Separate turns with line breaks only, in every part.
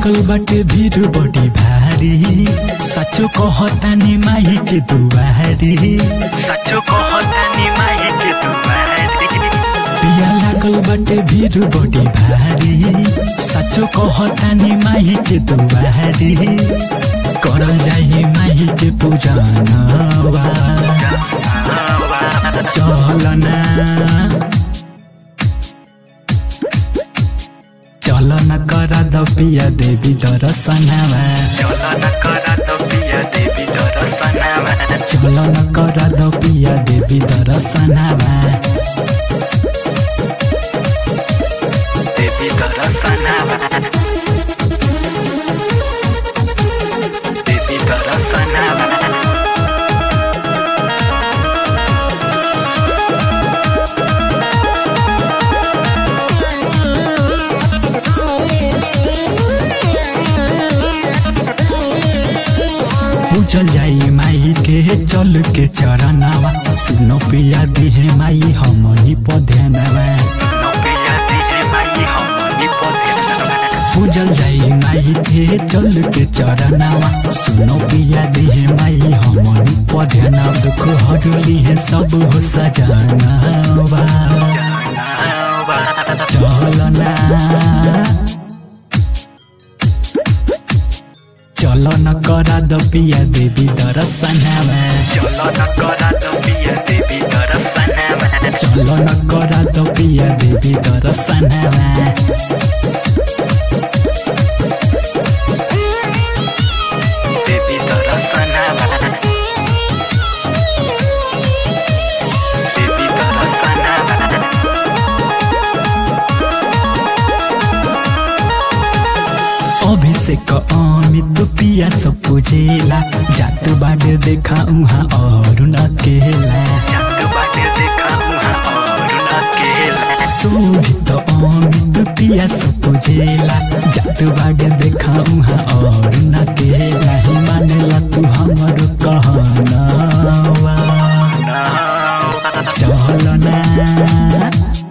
लागल बाटे भीड़ बड़ी भारी सचो कहतानी माई के दुआरी
सचो कहतानी माई के दुआरी
पिया लागल बाटे भीड़ बड़ी भारी सचो कहतानी माई के दुआरी करल जाई माई के पूजनवा चलना चलन करा द पिया देवी दर्शनवा
चलो न करा तो पिया देवी दर्शनवा
चलन करा द पिया देवी दर्शनवा
देवी दर्शनवा देवी दर्शनवा
पूजल जाई माई के चल के चरणवा सुनो पिया दिहे माई हमनी पधनवा
नो पिया दिहे माई हमनी पधनवा
पूजल जाई माई के चल के चरणवा सुनो पिया दिहे माई हमनी पधनवा दुख हरली है सब हो सजनवा चलना चलन करा द पिया देवी दर्शनवा
चलो न करा तो पिया देवी दर्शनवा
चलन करा द पिया देवी दर्शनवा
देवी दर्शनवा देवी दर्शनवा
अभिषेक अमित पिया सब पूजेला जात बाडे देखा उहाँ और नकेला
जग बाटे देखा उहाँ और नकेला
शोभित अमित पिया सब पूजेला जात बाडे देखा उहाँ और नकेला ही मानेला तू हमर कहनवा चलना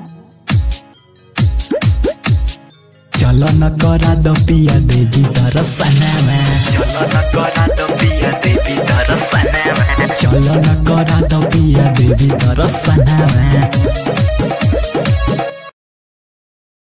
चलन करा द पिया देवी दर्शनवा
चलो न करा तो पिया देवी दर्शनवा
चलन करा द पिया देवी दर्शनवा